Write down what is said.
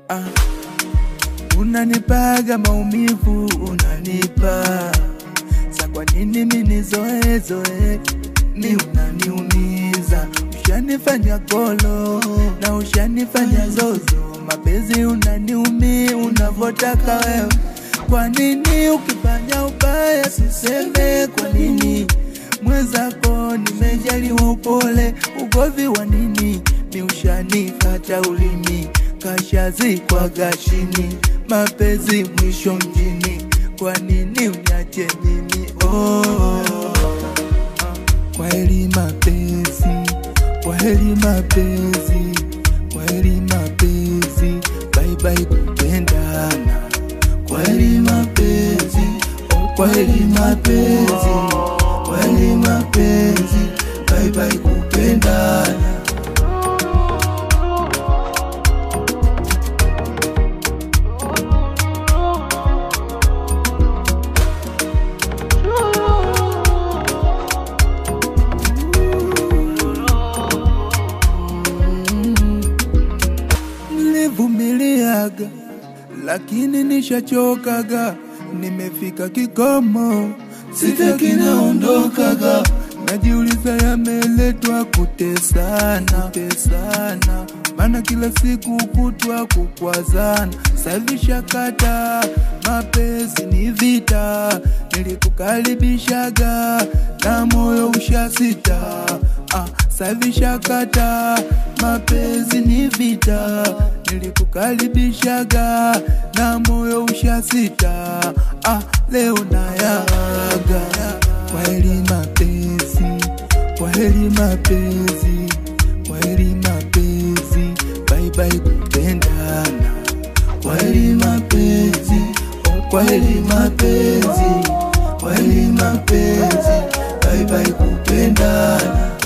ah. Unanipaga maumivu unanipa sa, kwa nini mini zoe zoe ni unaniumiza, ushanifanya kolo na ushanifanya zozo, mapenzi unaniumi unavotaka wewe. Kwa nini ukifanya ubaya siseme kwa nini? Mwenzako nimejaliwa upole, ugovi wa nini? Mi ushanifata ulimi kashazikwa gashini, mapenzi mwisho mjini, kwa nini uniache mimi? Oh, kwaheri mapenzi, kwaheri mapenzi, kwaheri mapenzi, bye bye kupendana, kwaheri mapenzi, oh, kwaheri mapenzi, kwaheri mapenzi, bye bye kupendana. Nilivumiliaga lakini nishachokaga, nimefika kikomo, sitaki naondokaga. Najiuliza yameletwa kutesana, kutesana, maana kila siku kutwa kukwazana. Sahivi shakata mapenzi ni vita, nilikukaribishaga na moyo ushasita. Ah, sahivi shakata mapenzi ni vita, nilikukaribishaga na moyo ushasita. Ah, leo nayaga, kwaheri mapenzi, kwaheri mapenzi, kwaheri mapenzi, bye bye kupendana, kwaheri mapenzi, oh, kwaheri mapenzi, kwaheri mapenzi, bye bye kupendana.